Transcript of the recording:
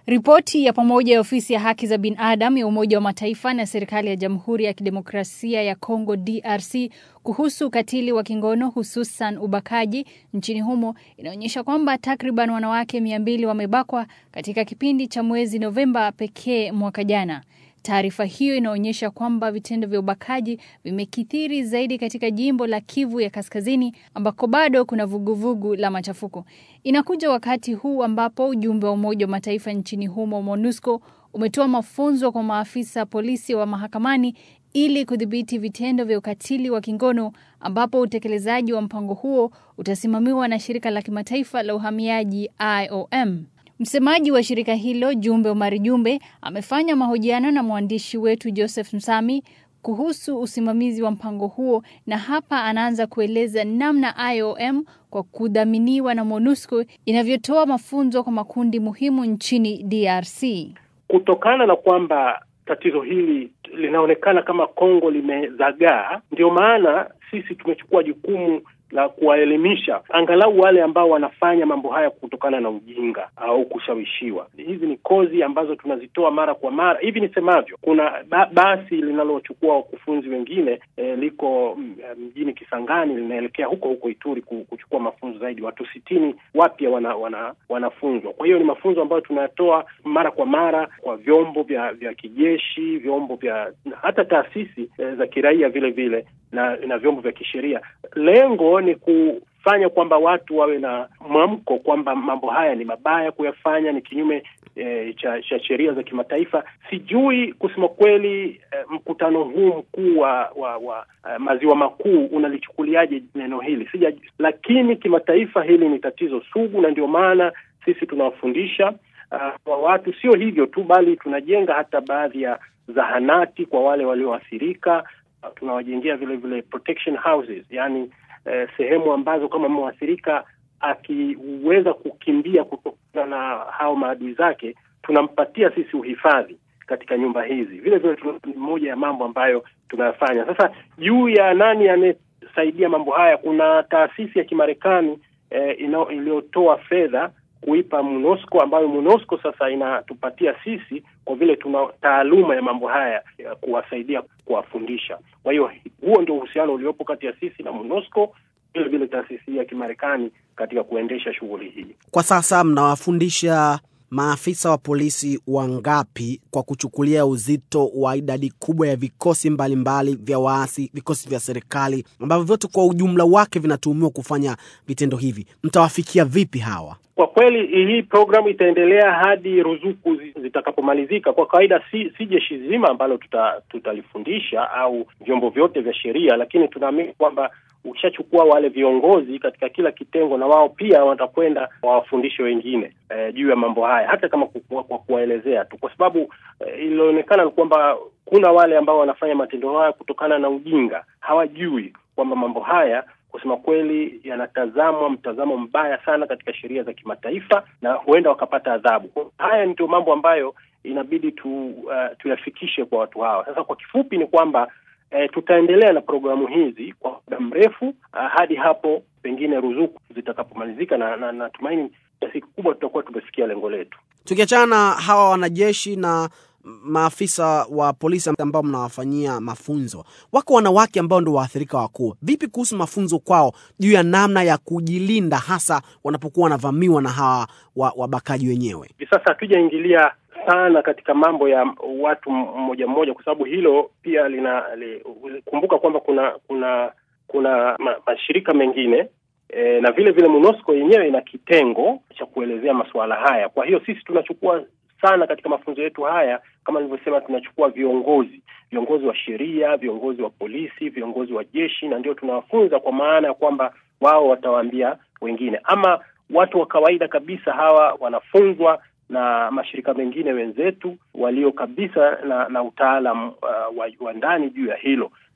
Ripoti ya pamoja ya ofisi ya haki za binadamu ya Umoja wa Mataifa na serikali ya Jamhuri ya Kidemokrasia ya Kongo DRC kuhusu ukatili wa kingono hususan ubakaji nchini humo inaonyesha kwamba takriban wanawake mia mbili wamebakwa katika kipindi cha mwezi Novemba pekee mwaka jana. Taarifa hiyo inaonyesha kwamba vitendo vya ubakaji vimekithiri zaidi katika jimbo la Kivu ya Kaskazini ambako bado kuna vuguvugu la machafuko. Inakuja wakati huu ambapo ujumbe wa Umoja wa Mataifa nchini humo MONUSCO umetoa mafunzo kwa maafisa polisi wa mahakamani ili kudhibiti vitendo vya ukatili wa kingono ambapo utekelezaji wa mpango huo utasimamiwa na shirika la kimataifa la uhamiaji IOM. Msemaji wa shirika hilo Jumbe Omari Jumbe amefanya mahojiano na mwandishi wetu Joseph Msami kuhusu usimamizi wa mpango huo na hapa anaanza kueleza namna IOM kwa kudhaminiwa na MONUSCO inavyotoa mafunzo kwa makundi muhimu nchini DRC. Kutokana na kwamba tatizo hili linaonekana kama Kongo limezagaa, ndio maana sisi tumechukua jukumu la kuwaelimisha angalau wale ambao wanafanya mambo haya kutokana na ujinga au kushawishiwa. Hizi ni kozi ambazo tunazitoa mara kwa mara. Hivi nisemavyo, kuna ba basi linalochukua wakufunzi wengine e, liko mjini Kisangani linaelekea huko huko Ituri kuchukua mafunzo zaidi. Watu sitini wapya wana, wana, wanafunzwa. Kwa hiyo ni mafunzo ambayo tunayatoa mara kwa mara kwa vyombo vya vya kijeshi, vyombo vya hata taasisi e, za kiraia vile vile na, na vyombo vya kisheria. Lengo ni kufanya kwamba watu wawe na mwamko kwamba mambo haya ni mabaya kuyafanya, ni kinyume e, cha, cha sheria za kimataifa. Sijui kusema kweli e, mkutano huu mkuu wa, wa, wa uh, maziwa makuu unalichukuliaje neno hili sija, lakini kimataifa hili ni tatizo sugu, na ndio maana sisi tunawafundisha uh, kwa watu. Sio hivyo tu, bali tunajenga hata baadhi ya zahanati kwa wale walioathirika tunawajengea vile vile protection houses, yani eh, sehemu ambazo kama mwathirika akiweza kukimbia kutokana na hao maadui zake, tunampatia sisi uhifadhi katika nyumba hizi. Vile vile ni moja ya mambo ambayo tunayafanya sasa. Juu ya nani anayesaidia mambo haya, kuna taasisi ya Kimarekani eh, iliyotoa fedha kuipa MONUSCO ambayo MONUSCO sasa inatupatia sisi kwa vile tuna taaluma ya mambo haya ya kuwasaidia kuwafundisha. Kwa hiyo huo ndio uhusiano uliopo kati ya sisi na MONUSCO, vile vile taasisi ya Kimarekani katika kuendesha shughuli hii. Kwa sasa mnawafundisha maafisa wa polisi wangapi kwa kuchukulia uzito wa idadi kubwa ya vikosi mbalimbali mbali vya waasi, vikosi vya serikali ambavyo vyote kwa ujumla wake vinatuhumiwa kufanya vitendo hivi? Mtawafikia vipi hawa? Kwa kweli hii programu itaendelea hadi ruzuku zitakapomalizika. Kwa kawaida si, si jeshi zima ambalo tuta, tutalifundisha au vyombo vyote vya sheria, lakini tunaamini kwamba ukishachukua wale viongozi katika kila kitengo, na wao pia watakwenda wawafundishe wengine eh, juu ya mambo haya, hata kama kwa kuwaelezea tu, kwa sababu eh, ilionekana ni kwamba kuna wale ambao wanafanya matendo haya kutokana na ujinga, hawajui kwamba mambo haya kusema kweli yanatazamwa mtazamo mbaya sana katika sheria za kimataifa na huenda wakapata adhabu. Haya ndio mambo ambayo inabidi tu uh, tuyafikishe kwa watu hawa. Sasa kwa kifupi ni kwamba eh, tutaendelea na programu hizi kwa muda mrefu uh, hadi hapo pengine ruzuku zitakapomalizika, na natumaini na, kiasi kikubwa tutakuwa tumefikia lengo letu. Tukiachana na hawa wanajeshi na maafisa wa polisi ambao mnawafanyia mafunzo, wako wanawake ambao ndio waathirika wakuu. Vipi kuhusu mafunzo kwao juu ya namna ya kujilinda, hasa wanapokuwa wanavamiwa na hawa wabakaji wenyewe? Hivi sasa hatujaingilia sana katika mambo ya watu mmoja mmoja, kwa sababu hilo pia lina li, kumbuka kwamba kuna kuna kuna ma, mashirika mengine e, na vile vile MONUSCO yenyewe ina kitengo cha kuelezea masuala haya. Kwa hiyo sisi tunachukua sana katika mafunzo yetu haya, kama nilivyosema, tunachukua viongozi viongozi wa sheria, viongozi wa polisi, viongozi wa jeshi, na ndio tunawafunza kwa maana ya kwamba wao watawaambia wengine. Ama watu wa kawaida kabisa hawa wanafunzwa na mashirika mengine wenzetu walio kabisa na, na utaalam uh, wa, wa ndani juu ya hilo.